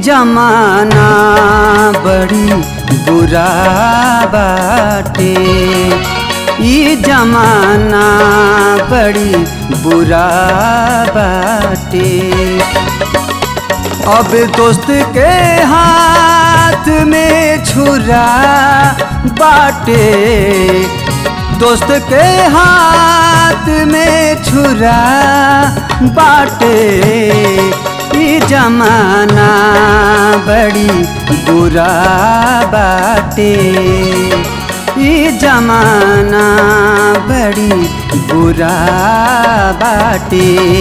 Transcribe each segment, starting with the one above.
जमाना बड़ी बुरा बाटे ई जमाना बड़ी बुरा बाटे अब दोस्त के हाथ में छुरा बाटे दोस्त के हाथ में छुरा बाटे ई जमाना बड़ी बुरा बाटे ई जमाना बड़ी बुरा बाटे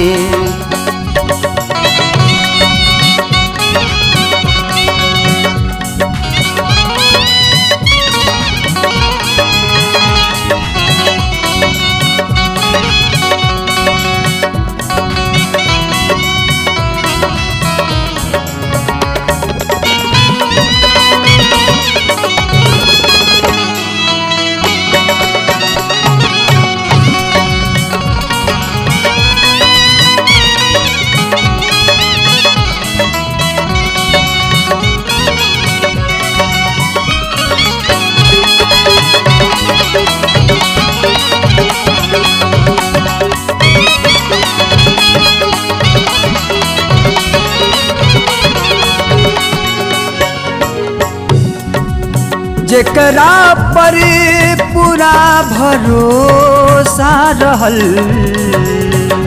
जेकरा पर पूरा भरोसा रहल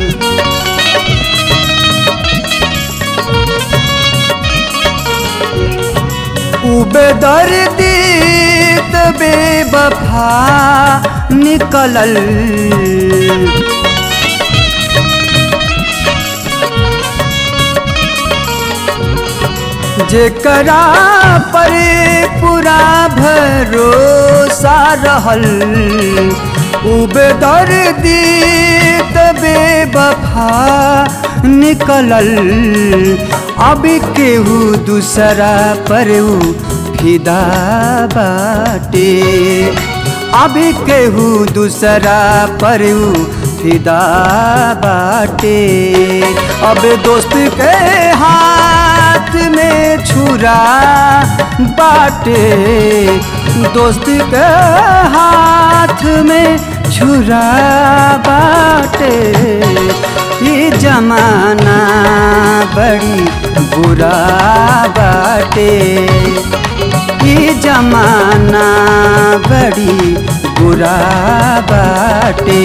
उ बेदर्दी त बेवफा निकलल जेकरा पर पूरा भरोसा रहल उ बेदर्दी त बेवफा निकलल अब केहू दूसरा पर उ फिदा बाटे अब केहू दूसरा पर उ फिदा बाटे अब दोस्त के हाथ में छुरा बाटे दोस्त के हाथ में छुरा बाटे ये जमाना बड़ी बुरा बाटे ये जमाना बड़ी बुरा बाटे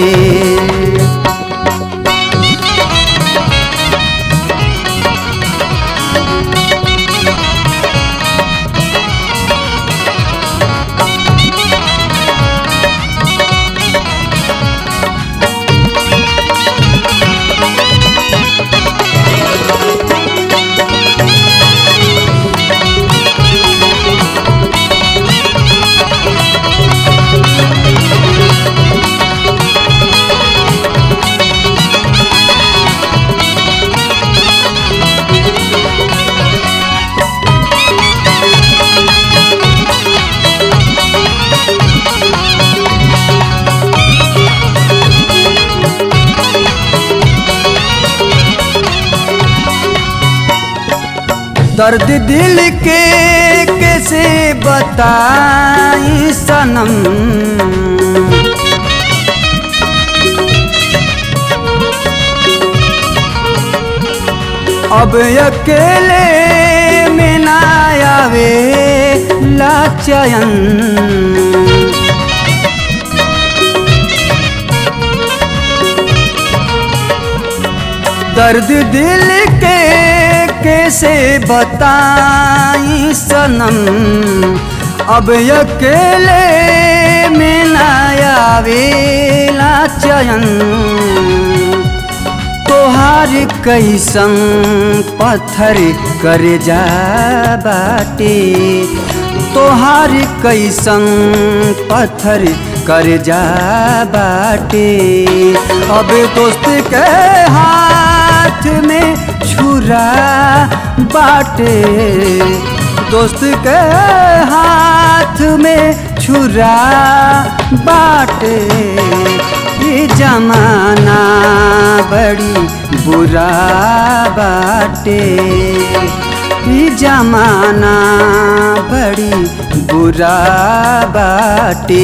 दर्द दिल के कैसे बताई सनम अब अकेले में ना आवे लाचयन दर्द दिल के कैसे बताई सनम अब अकेले में ना आवेला चयन तोहार कैसन पत्थर कर जा बाटे तोहार कैसन पत्थर कर जा बाटे अब दोस्त के हाथ में छुरा बाटे दोस्त के हाथ में छुरा बाटे ये जमाना बड़ी बुरा बाटे ई जमाना बड़ी बुरा बाटे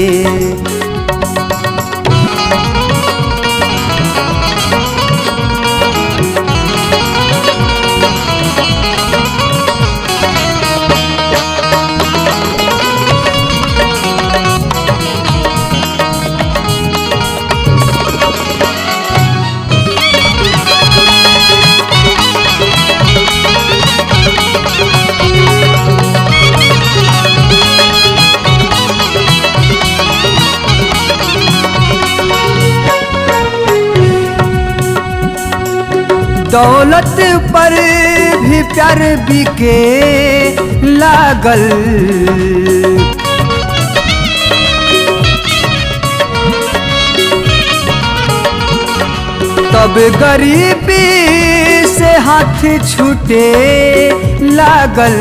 दौलत पर भी प्यार बिके लागल तब गरीबी से हाथ छूटे लागल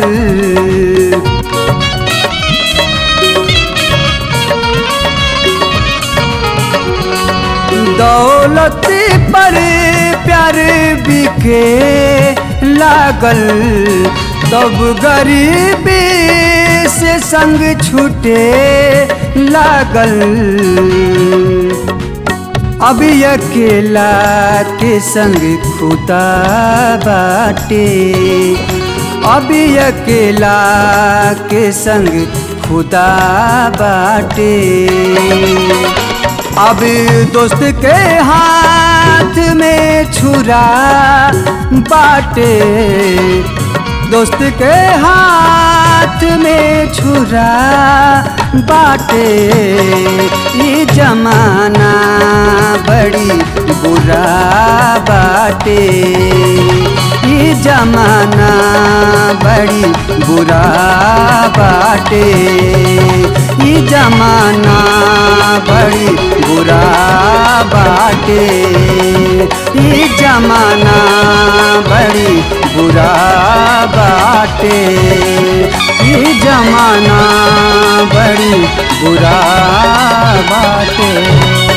दौलत पर प्यार बिके लागल तब गरीबी से संग छूटे लागल अभी अकेला के संग खुदा बाटे अभी अकेला के संग खुदा बाटे अब दोस्त के हाथ में छुरा बाटे दोस्त के हाथ में छुरा बाटे ये जमाना बड़ी बुरा बाटे ये जमाना बड़ी बुरा बाटे ये जमाना बड़ी बुरा बाटे ये जमाना बड़ी बुरा बाटे ये जमाना बड़ी बुरा बाटे